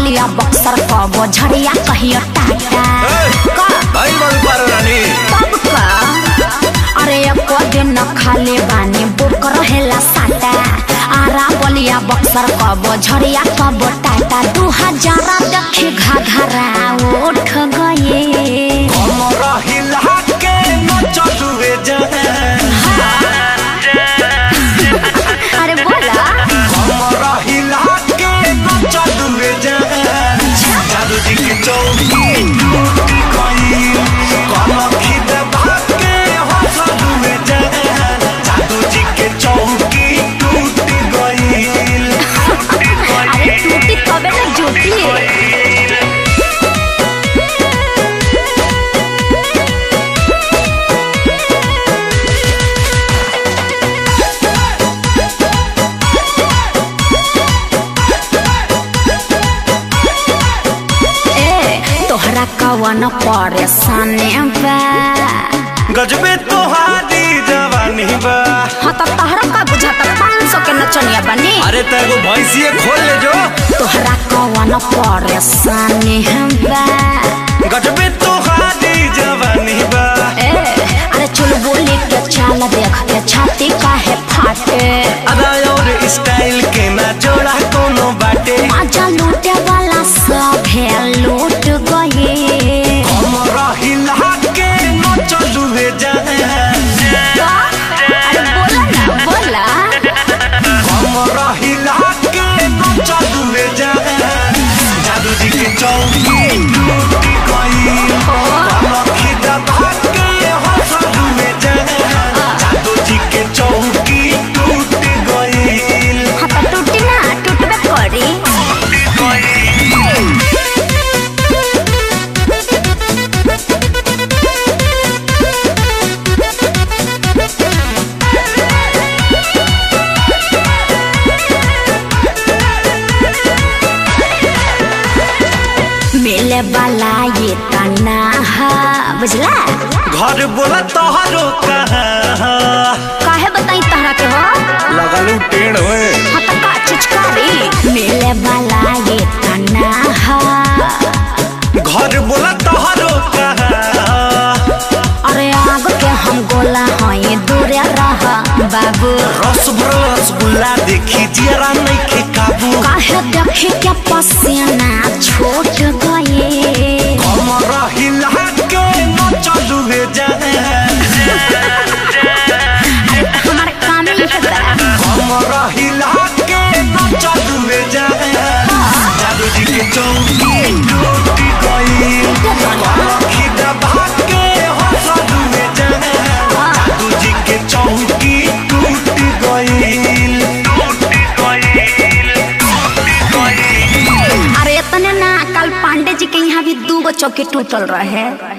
बलिया बक्सर कबो झड़िया कहियो टाटा का भाई बाबू पारो रानी तब का अरे एको दिन न खाले बानी बुक रहेला साटा आरा बलिया बक्सर कबो झड़िया कबो टाटा दू हजार देखी घाघरा उठ गए कमर हिला के न चलुए जान अरे बोला कमर हिला के न चलुए जान जादू जी की चौकी टूट गई कमर खिद भाग के हंसलुए जान जादू जी के चौकी टूट गई अरे टूटी तबे ना जुटी ए तोहरा कवन परेशानी बा गजबे तोहारी जवानी बा हाँ तो तोहरा का बुझाता पाँच सौ के नचनिया बनी अरे तेरे भैंसिए खोल ले जो तोहरा कवन परेशानी बा गजबे तोहारी जवानी बा ए अरे चुल बोली के चाल देख के छाती काहे फाटे अदा और स्टाइल के ना जोड़ा कोनो बाटे आजा लूटे वाला सब है लूट गए कमर हिला के न चलू हे जाए अरे बोला ना बोला कमर हिला के न चलू हे जाए जादू जी के चौकी टूट गई कमर खिदा भाग के हंसलू हे जाए जादू जी के चौकी टूट गई हाँ तो टूटी ना टूटबे करी मिले वाला ये तना है बुझला घर बोला तोहरो कहाँ काहे बताई तहरा के हो लगलू टेढ़ हुए हाँ तो का चिचकारी मिले वाला ये तना है घर बोला तोहरो कहाँ अरे आग के हम गोला हई दूरे रह बाबू रस भरल रसगुल्ला देखी जरा नहीं के काबू काहे देखे के पसीना छूट गए कमर हिला के न चलू हे जाए हमारे काम ही है बा। कमर हिला के न चलू हे जाए जादू जी के चौकी टूट गई कमर खिदा भाग के हंसलू हे जाए जादू जी के चौकी टूट गई टूट गई अरे इतने ना कल पांडे जी के यहाँ भी दू गो चौकी टूटल रहे